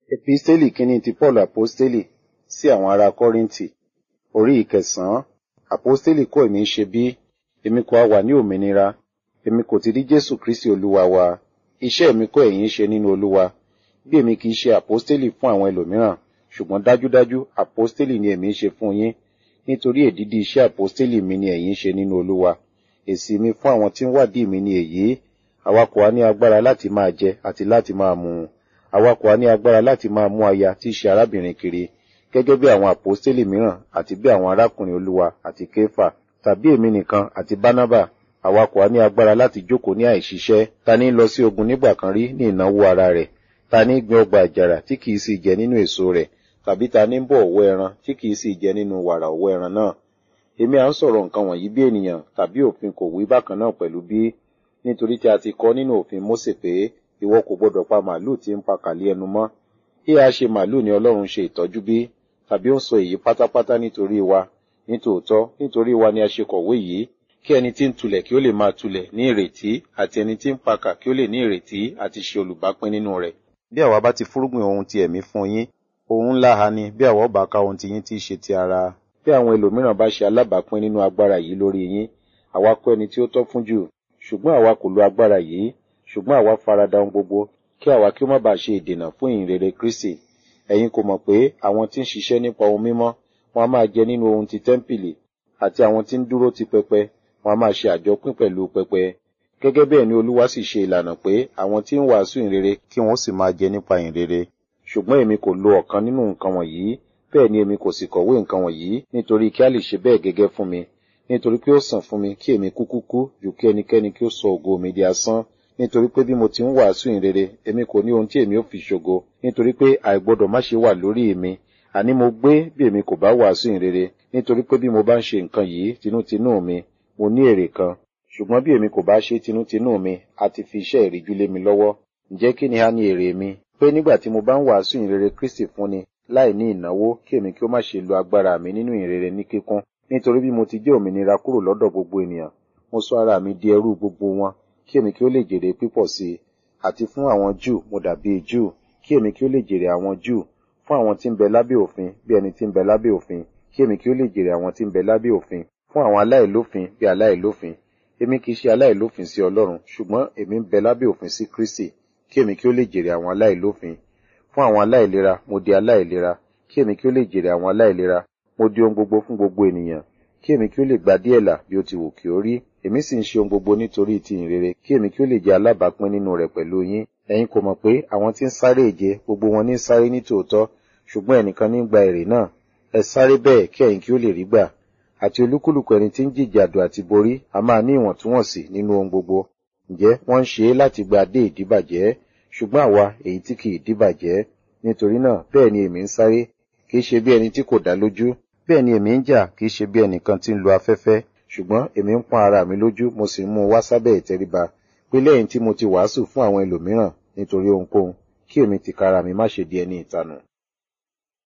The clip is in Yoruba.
Episteli kínní ti Paul Aposteli sí àwọn ará Kọ́ríńtì, orí ìkẹsàn-án. Aposteli kọ́ èmi ṣe bí, èmi kò wà ní òmìnira, èmi kò ti rí Jésù Kristi Olúwa wa. Iṣẹ́ mi kọ́ ẹ̀yin ṣe nínú Olúwa. Bí èmi kì í ṣe aposteli fún àwọn ẹlòmíràn, ṣùgbọ́n dájúdájú aposteli ni èmi ṣe fún yín, nítorí èdìdì iṣẹ́ aposteli mi ni ẹ̀yin ṣe nínú Olúwa. Èsì mi fún àwọn tí ń wádìí mi ni èyí, àwa kò wá ní agbára láti máa jẹ àti láti máa mu. Àwa kò wá ní agbára láti máa mú aya tí í ṣe arábìnrin kiri, gẹ́gẹ́ bí àwọn aposteli mìíràn àti bí àwọn arákùnrin Olúwa àti Kéfà, tàbí èmi nìkan àti Bánábà, àwa kò wá ní agbára láti jókòó ní àìṣiṣẹ́. Ta ní lọ sí ogun nígbà kan rí ní ìnáwó ara rẹ̀? Ta ní gbin ọgbà àjàrà tí kìí sì jẹ nínú èso rẹ̀? Tàbí ta ní bọ̀ ọ̀wọ́ ẹran tí kìí sì jẹ nínú wàrà ọ̀wọ́ ẹran náà? Èmi à ń sọ̀rọ̀ nǹkan wọ̀nyí bí ènìyàn tàbí òfin kò wí bákan náà pẹ̀lú bí, nítorí tí a ti kọ nínú òfin Mósè pé ìwọ kò gbọdọ̀ pa màálù tí ń pa kàlí ẹnu mọ́. Bí a ṣe màálù ni Ọlọ́run ṣe ìtọ́jú bí, tàbí ó ń sọ èyí pátápátá nítorí wa. Nítòótọ́, nítorí wa ni a ṣe kọ̀wé yìí, kí ẹni tí ń tulẹ̀ kí ó lè máa tulẹ̀ ní ìrètí, àti ẹni tí ń pakà kí ó lè ní ìrètí àti ṣe olùbápín nínú rẹ̀. Bí àwa bá ti fúrúgbìn ohun ti ẹ̀mí fún yín, ohun ńlá ha ni bí àwa ó bá ká ohun ti yín tí í ṣe ti ara. Bí àwọn ẹlòmíràn bá ṣe alábàápín nínú agbára yìí lórí yín, àwa kọ́ ẹni tí ó tọ́ fún jù, ṣùgbọ́n àwa kò lo agbára yìí, ṣùgbọ́n àwa farada ohun gbogbo, kí àwa kí ó má bàa ṣe ìdènà fún ìyìnrere Kristi. Ẹ̀yin kò mọ̀ pé àwọn tí ń ṣiṣẹ́ nípa ohun mímọ́, wọn a máa jẹ nínú ohun ti tẹ́ḿpìlì, àti àwọn tí ń dúró ti pẹpẹ, wọn a máa ṣe àjọpín pẹ̀lú pẹpẹ. Gẹ́gẹ́ bẹ́ẹ̀ ni Olúwa sì ṣe ìlànà pé àwọn tí ń wàásù ìyìnrere kí wọ́n sì máa jẹ nípa ìyìnrere. Ṣùgbọ́n èmi kò lo ọ̀kan nínú nǹkan wọ̀nyí, bẹ́ẹ̀ ni èmi kò sì kọ̀wé nǹkan wọ̀nyí nítorí kí a lè ṣe bẹ́ẹ̀ gẹ́gẹ́ fún mi. Nítorí pé ó sàn fún mi kí èmi kúkú kú ju kí ẹnikẹ́ni kí ó sọ ògo mi di asán. Nítorí pé bí mo ti ń wàásù ìyìnrere, èmi kò ní ohun tí èmi ó fi ṣògo. Nítorí pé àìgbọdọ̀ má ṣe wà lórí mi. Àní mo gbé bí èmi kò bá wàásù ìyìnrere. Nítorí pé bí mo bá ń ṣe nǹkan yìí tinútinú mi, mo ní èrè kan. Ṣùgbọ́n bí èmi kò bá ṣe tinútinú mi, a ti fi iṣẹ́ ìríjú lé mi lọ́wọ́. Ǹjẹ́ kí ni a ní èrè mi? Pé nígbà tí mo bá ń wàásù ìyìnrere Kristi fúnni, láì ní ìnáwó, kí èmi kí ó má ṣe lo agbára mi nínú ìyìnrere ní kíkún. Nítorí bí mo ti jẹ́ òmìnira kúrò lọ́dọ̀ gbogbo ènìyàn, mo sọ ara mi di ẹrú gbogbo wọn, kí èmi kí ó lè jèrè pípọ̀ sí i. Àti fún àwọn Júù mo dàbí Júù, kí èmi kí ó lè jèrè àwọn Júù. Fún àwọn tí ń bẹ lábẹ́ òfin, bí ẹni tí ń bẹ lábẹ́ òfin, kí èmi kí ó lè jèrè àwọn tí ń bẹ lábẹ́ òfin. Fún àwọn aláìlófin bí aláìlófin, èmi kì í ṣe aláìlófin sí Ọlọ́run, ṣùgbọ́n èmi ń bẹ lábẹ́ òfin sí Kristi, kí èmi kí ó lè jèrè àwọn aláìlófin. Fún àwọn aláìlera, mo di aláìlera, kí èmi kí ó lè jèrè àwọn aláìlera. Mo di ohun gbogbo fún gbogbo ènìyàn, kí èmi kí ó lè gba díẹ̀ là bí ó ti wù kí ó rí. Èmi sì ń ṣe ohun gbogbo nítorí ti ìrere, kí èmi kí ó lè jẹ́ alábàápín nínú rẹ̀ pẹ̀lú yín. Ẹ̀yin kò mọ̀ pé àwọn tí ń sáré ìje, gbogbo wọn ní ń sáré ní tòótọ́, ṣùgbọ́n ẹnìkan ní gba èrè náà. Ẹ sáré bẹ́ẹ̀ kí ẹ̀yin kí ó lè rí gbà. Àti olúkúlùkù ẹni tí ń jìjàdù àti borí, a máa ní ìwọ̀ntúnwọ̀nsì nínú ohun gbogbo. Ǹjẹ́ wọ́n ń ṣe é láti gba dé ìdíbàjẹ́, ṣùgbọ́n àwa èyí tí kì í díbàjẹ́. Nítorí náà bẹ́ẹ̀ ni èmi ń sáré, kì í ṣe bí ẹni tí kò dá lójú. Bẹ́ẹ̀ ni èmi ń jà, kì í ṣe bí ẹnìkan tí ń lo afẹ́fẹ́. Ṣùgbọ́n èmi ń pọ́n ara mi lójú, mo sì ń mú un wá sábẹ́ ìtẹríba. Pé lẹ́yìn tí mo ti wàásù fún àwọn ẹlòmíràn nítorí ohunkóhun, kí èmi tìkára mi má ṣe di ẹni ìtanù.